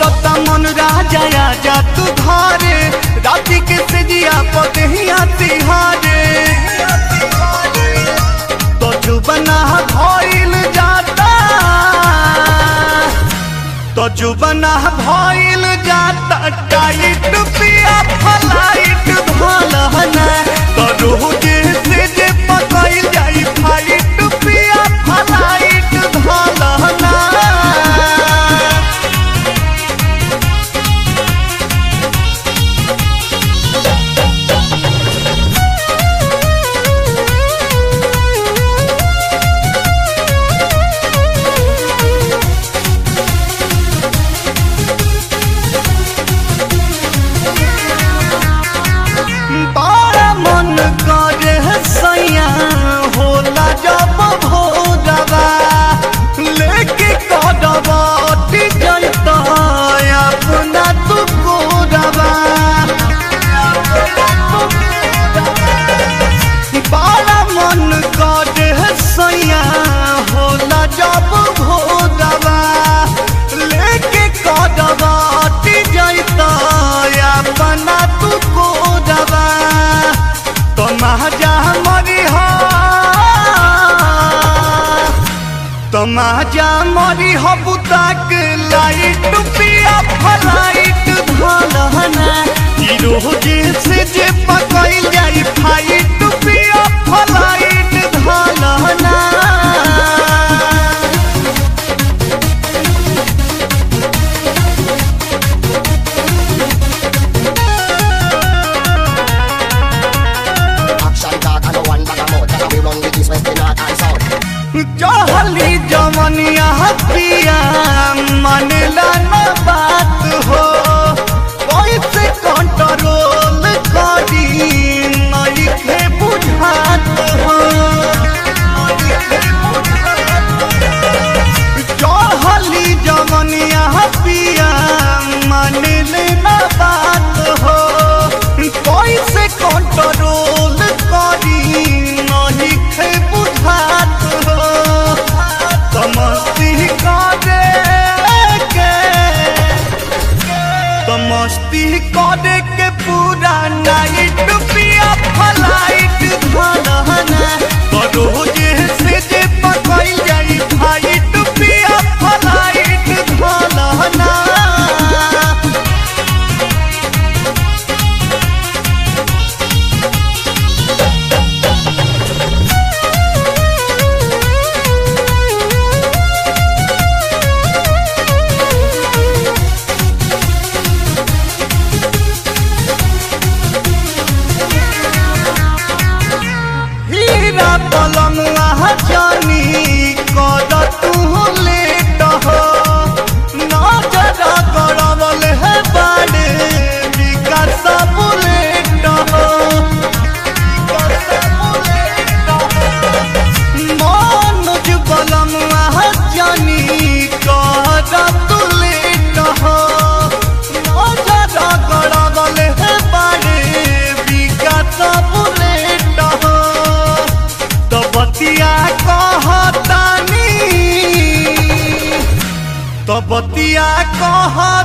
करता मन राजा आजा तू घरे राती के सेजिया पदहिया तिहारे तो जुबना भइल जाता तो जुबना भइल जाता टाइट पिया फलाइट धलहना तो रोज से जे पकइल जाई फाइट पिया फलाइट धलहना बड़ा मन करे सैया होला जब भोरवा लेके कदवा जैता अपना तू कोरवा बड़ा मन करे सैया होला जब भोरवा लेके कदवा जैता अपना तू कोरवा तो महाजा मरी हो तो महाजा मरी हो बुताक लाइट पिया फलाइट धलहना ई रोज से जे पकइल जाई फाइट पिया फलाइट धलहना Action talk and no one bag of mouth. And we run with this west, the north and south. चहली जमनिया पिया मनला न बात हो कैसे कंट्रोल करी नइखे बुझात हो चहली जमनिया पिया मनले न बात हो कैसे कंट्रोल करी नइखे बुझात हो समस्ती करे के तो मस्ती करे के पूरा नाइट पिया फलाइट धलहना तो रोज से जे पकइल जाई फाइट पिया फलाइट धलहना हीरा पलंगवा जानी कद तू लेट हो नजर गड़बल है बाड़े विकास बुलेट हो मनोज पलंगवा जानी कद तू लेट हो नजर गड़बल है बाड़े विकास बुलेट हो तो बतिया कहतानी तो बतिया कह